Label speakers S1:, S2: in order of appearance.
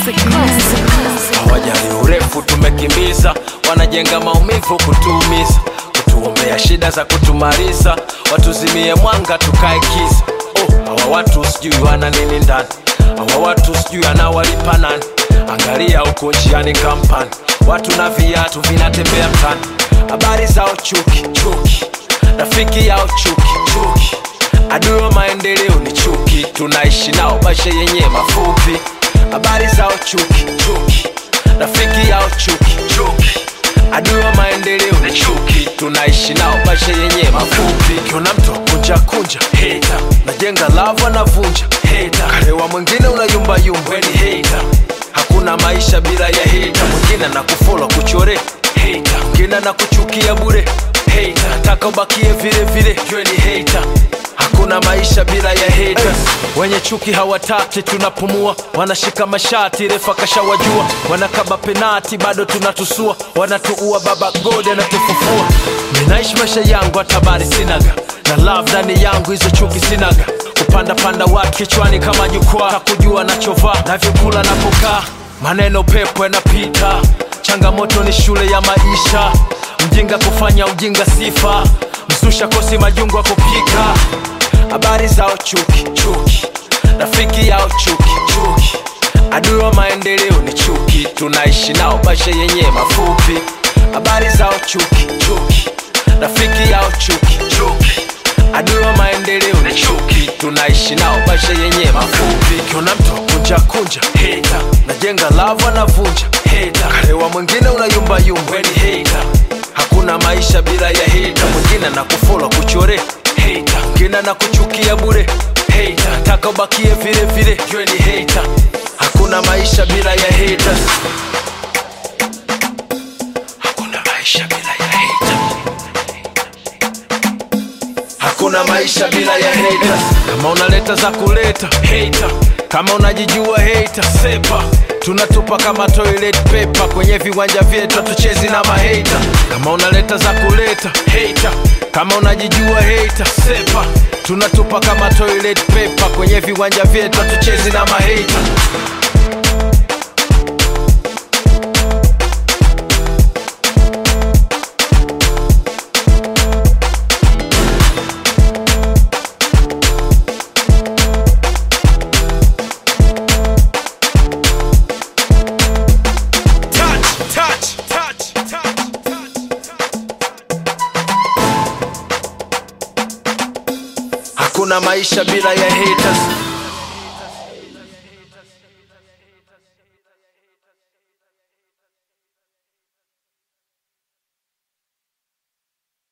S1: Classic, classic, classic.
S2: hawajali urefu tumekimbiza wanajenga maumivu kutuumiza kutuombea shida za kutumaliza watuzimie mwanga tukae kisa oh, hawa watu sijui wana nini ndani hawa watu sijui anawalipa nani angalia huko njiani kampani watu na viatu vinatembea mtani habari zao chuki chuki rafiki yao chuki chuki adui wa maendeleo ni chuki tunaishi nao maisha yenye mafupi habari zao chuki chuki rafiki yao chuki chuki adui wa maendeleo ni chuki tunaishi nao maisha yenye mafupi kiona mtu kunja kunja heta najenga lava navunja heta karewa mwingine unayumbayumba weni heta hakuna maisha bila ya heta mwingine na kufola kuchore heta mwingine na kuchukia bure heta nataka ubakie vile vile jweni heta hakuna maisha bila ya haters wenye chuki hawataki tunapumua wanashika mashati refa kashawajua wanakaba penati bado tunatusua wanatuua baba god anatufufua ninaishi maisha yangu hatabari sinaga na love ndani yangu hizo chuki sinaga kupanda panda watu kichwani kama jukwaa takujua nachovaa navyokula napokaa maneno pepo yanapita changamoto ni shule ya maisha mjinga kufanya ujinga sifa msusha kosi majungu ya kupika habari zao chuki chuki rafiki yao chuki chuki adui wa maendeleo ni chuki tunaishi nao maisha yenye mafupi habari zao chuki chuki rafiki yao chuki chuki adui wa maendeleo ni chuki tunaishi nao maisha yenye mafupi kiona mtu kunja kunja heta najenga lava navunja heta karewa mwingine unayumbayumba weni heta hakuna maisha bila ya heta mwingine na kufola kuchore heta mwingine na kuchukia bure heta nataka ubakie vile vile jweni heta hakuna maisha bila ya haters hakuna maisha bila ya haters hakuna maisha bila ya haters. Kama unaleta za kuleta hater, kama unajijua hater, sepa tunatupa kama toilet paper kwenye viwanja vyetu, hatuchezi na mahata. Kama unaleta za kuleta hater, kama unajijua hater, sepa tunatupa kama toilet paper kwenye viwanja vyetu, hatuchezi na mahata. touch, touch, touch, touch, touch. Hakuna maisha bila ya haters.